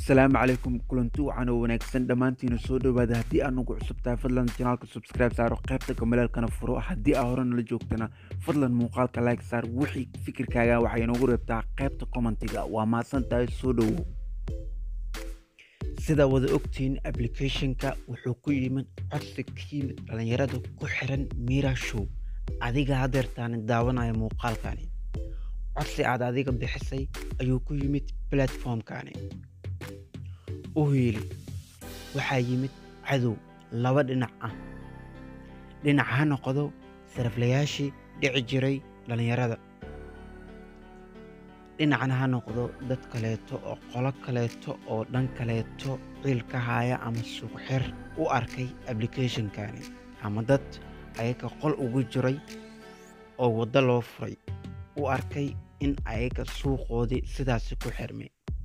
asalaamu calaykum kulanti wacan oo wanaagsan dhammaantiina soo dhowaada haddii aad nagu cusub tahay fadlan janaalka subscribe saaro qaybta gamalaalkana furo haddii aa hore nala joogtana fadlan muuqaalka like saar wixii fikirkaaga waxay inoogu reebtaa qaybta commentiga waa mahadsan tahay soo dhowow sida wada ogtihiin applicationka wuxuu ku yimid codsi ka yimid dhallinyarada ku xiran mira show adiga hadeertaani daawanaya muuqaalkani codsi aad adiga bixisay ayuu ku yimid platformkani u hiili waxaa yimid cadow laba dhinac ah dhinac ha noqdo saraflayaashii dhici jiray dhallinyarada dhinacna ha noqdo dad kaleeto oo qolo kaleeto oo dhan kaleeto ciil ka haya ama suuqxir u arkay applicationkani ama dad ayaga qol ugu jiray oo waddo loo furay u arkay in ayaga suuqoodii sidaasi ku xirmay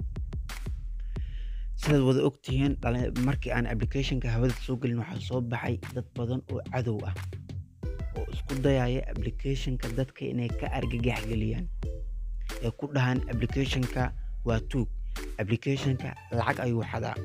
sidaad wada ogtihiin markii aan applicationka hawada soo gelin waxaa soo baxay dad badan oo cadow ah oo isku dayaya applicationka dadka inay ka argagax geliyaan ee ku dhahaan applicationka waa tuug applicationka lacag ayuu xadaa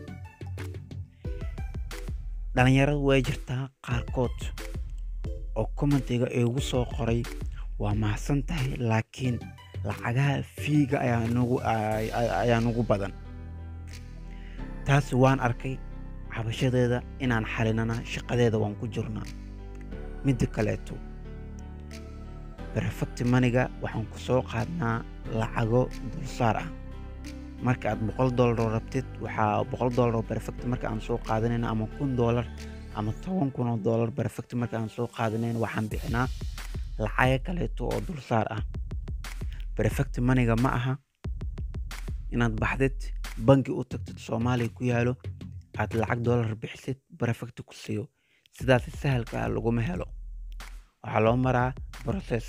dhallinyaradu way jirtaa qaarkood oo commentiga igu soo qoray waa mahadsan tahay laakiin lacagaha fiiga ayaa nugu badan taasi waan arkay cabashadeeda inaan xalinana shaqadeeda waan ku jirnaa midda kaleeto berefacti maniga waxaan ku soo qaadnaa lacago dulsaar ah marka aad boqol doolaroo rabtid waxaa boqol doolaroo berefacti marka aan soo qaadanayna ama kun doolar ama toban kun oo doolar berefacti marka aan soo qaadanayna waxaan bixinaa lacago kaleeto oo dulsaar ah berefacti maniga ma aha inaad baxdid bangi u tagtid soomaaliya ku yaalo aad lacag doolar bixisid berefacti ku siiyo sidaasi sahalka ah laguma helo waxaa loo maraa broses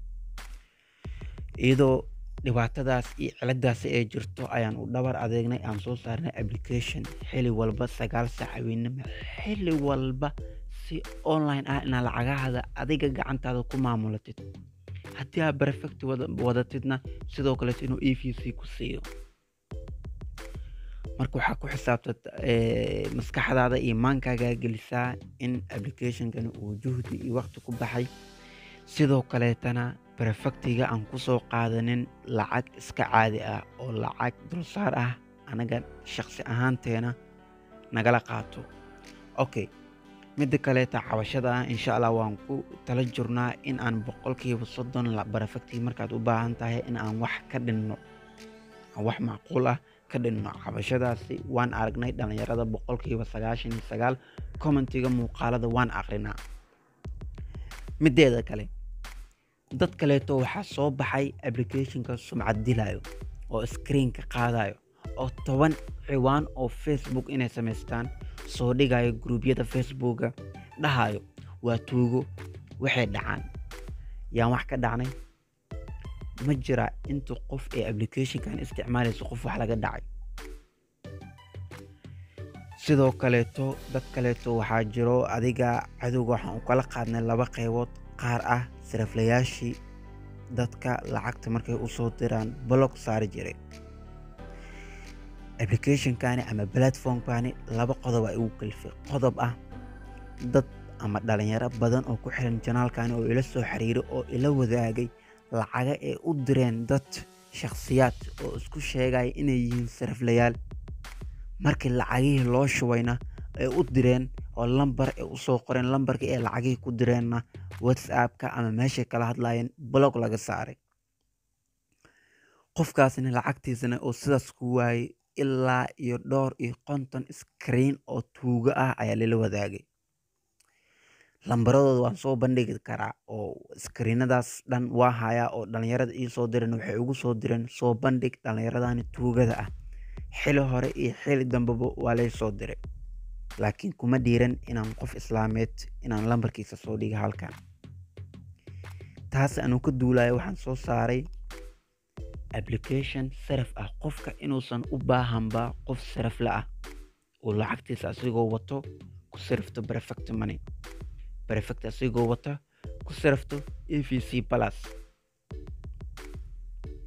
iyadoo dhibaatadaas iyo ciladaasi ay jirto ayaan u dhabar adeegnay aan soo saarnay application xili walba sagaal saac haweennimo xili walba si online ah inaad lacagahaada adiga gacantaada ku maamulatid haddii aad berefacti wadatidna sidoo kaleeto inuu e v c ku siiyo marka waxaa ku xisaabta maskaxdaada iyo maankaagaa gelisaa in applicationkani uu juhdi iyo waqti ku baxay sidoo kaleetana berefactiga aan ku soo qaadanin lacag iska caadi ah oo lacag dulsaar ah anaga shaqsi ahaanteena nagala qaato okay midda kaleeta cabashada ah insha allah waan ku tala jirnaa in aan boqolkiiba soddon berefactiga markaad u baahan tahay in aan wax ka dhinno wax macquul ah ka dhinno cabashadaasi waan aragnay dhallinyarada boqolkiiba sagaashan iyo sagaal commentiga muuqaalada waan aqrinaa mideeda kale dad kaleeto waxaa soo baxay applicationka sumcad dilayo oo screenka qaadayo oo toban ciwaan oo facebook inay samaystaan soo dhigayo gruubyada facebooka dhahayo waa tuugo waxay dhacaan yaan wax ka dhacnay ma jira inta qof ee applicationkan isticmaalayso qof wax laga dhacay sidoo kaleeto dad kaleeto waxaa jiro adiga cadowga waxaan u kala qaadnay laba qaybood qaar ah saraflayaashii dadka lacagta markay u soo diraan blog saari jiray applicationkani ama platformkani laba qodob ay ugu kalifay qodob ah dad ama dhalinyaro badan oo ku xiran janaalkani oo ila soo xiriiray oo ila wadaagay lacaga ay u direen dad shakhsiyaad oo isku sheegaya inay yihiin saraflayaal markii lacagihii loo shubayna ay u direen oo lambar ay usoo qoreen lambarkii ay lacagihii ku direenna whatsappka ama meeshay kala hadlayeen blog laga saaray qofkaasna lacagtiisana oo sidaas ku waayey ilaa iyo dhowr iyo konton screen oo tuugo ah ayaa lala wadaagay lambaradooda waan soo bandhigi karaa oo skriinadaas dhan waa hayaa oo dhallinyarada ii soo direen waxay ugu soo direen soo bandhig dhallinyaradani tuugada ah xili hore iyo xili dambeba waa lay soo diray laakiin kuma dhiiran inaan qof islaameed inaan lambarkiisa soo dhiga halkan taas anuu ka duulayo waxaan soo saaray application saraf ah qofka inuusan u baahanba qof sarafle ah oo lacagtiisa asigoo wato ku sarifto berefacti money berefacti asigoo wata ku sarafto e v c plus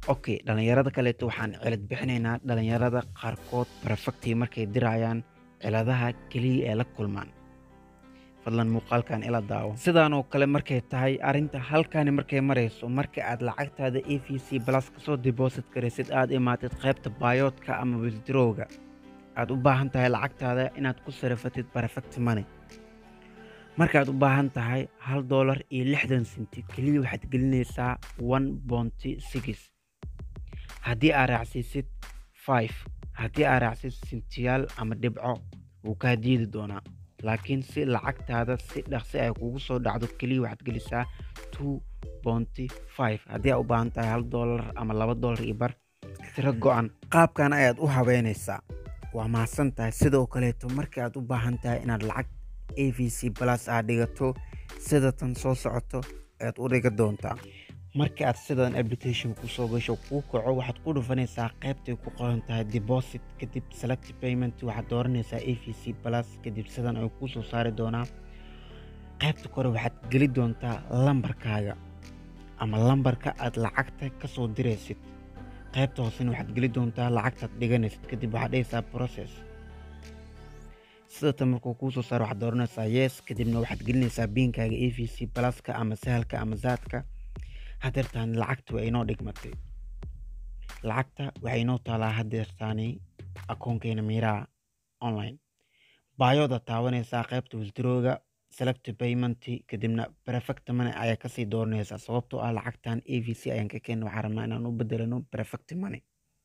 okay dhalinyarada kaleeto waxaan cilad bixinaynaa dhalinyarada qaarkood perfecti markay dirayaan ciladaha keliya ee la kulmaan fadlan muuqaalkan ila daawo sidaanoo kale markay tahay arrinta halkani markay marayso marka aad lacagtaada a v c plus kasoo deposit garaysid aad imaatid qaybta bayoodka ama withdrowga aad u baahan tahay lacagtaada inaad ku sarafatid perfect money markaad u baahan tahay hal doolar iyo lixdan senti keliya waxaad gelinaysaa one bonty six haddii aad raacsiisid five haddii aad raacsid sentiyaal ama dhibco wuu kaa diidi doonaa laakiin si lacagtaada si dhaqsi ay kugu soo dhacdo keliya waxaad gelisaa two bonty five haddii aad u baahan tahay hal doolar ama laba doolar iyo bar tiro go-an qaabkan ayaad u habeynaysaa waa mahadsan tahay sidoo kaleeto markii aad u baahan tahay inaad lacag a v c plus aad dhigato sida tan soo socoto ayaad u dhiga doontaa markii aad sidan application kusoo gasho kuu kaco waxaad ku dhufanaysaa qaybtay ku qoran tahay deposit kadib select payment waxaad dooranaysaa a v c plus kadib sidan ay kuu soo saari doonaa qaybta kore waxaad geli doontaa lambarkaaga ama lambarka aad lacagta kasoo diraysid qaybta hoosena waxaad geli doontaa lacagtaad dhiganaysid kadib waxaad dhehaysaa process sidatan markuu kuu soo saaro waxaad dooranaysaa yes kadibna waxaad gelinaysaa biinkaaga a v c pluska ama sahalka ama zaadka hadeertaan lacagta waa inoo dhigmatay lacagta waxay inoo taalaa hadeertaani akoonkeena miiraha online baayooda taabanaysaa qaybta wildrooga select payment kadibna perfect money ayaa kasii dooranaysaa sababtoo ah lacagtan a v c ayaan ka keena waxaan rabnaa inaan u bedelano perfect money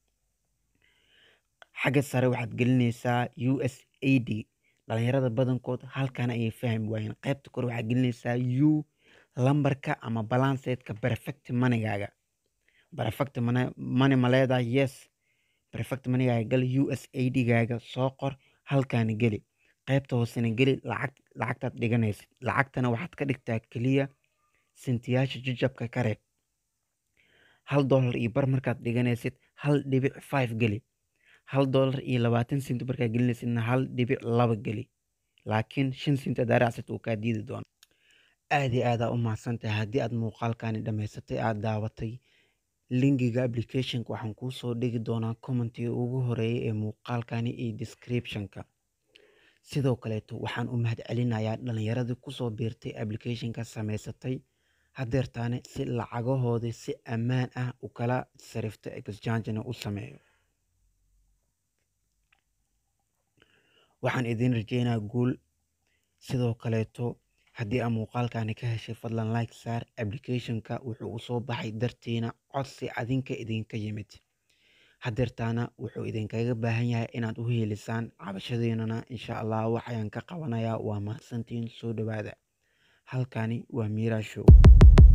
xagga sare waxaad gelinaysaa u s a d dhalinyarada badankood halkan ayay fahmi waayeen qaybta kore waxaad gelinaysaa u lambarka ama balanceedka perfect moneygaaga perfect money ma leedahay yes perfect moneygaaga gal u s a d gaaga soo qor halkaani geli qaybta hoosena geli lacag lacagtaad dhiganaysid lacagtana waxaad ka dhigtaa keliya sintiyaasha jajabka ka reeb hal doolar iyo bar markaad dhiganaysid hal dhibic five geli hal doolar iyo labaatan senti markaad gelinaysidna hal dhibic laba geli laakiin shan senti aad raacsid uu kaa diidi doona aad iyo aadaa u mahadsantahay haddii aad muuqaalkani dhammaysatay aada daawatay linkiga applicationka waxaan kuu soo dhigi doonaa commentiga ugu horeeya ee muuqaalkani iyo descriptionka sidoo kaleeto waxaan u mahad celinayaa dhalinyaradii kusoo biirtay applicationka samaysatay hadeertaane si lacagahoodii si ammaan ah u kala sarifta exchangena u sameeyo waxaan idiin rajeynaa guul sidoo kaleeto haddii aa muuqaalkani ka heshay fadlan like saar applicationka wuxuu u soo baxay dartiina codsi adinka idinka yimid hadeertaana wuxuu idinkaga baahan yahay inaad u heelisaan cabashadiinana insha allah waxayaan ka qabanayaa waa mahadsantiin soo dhawaada halkani waa miira show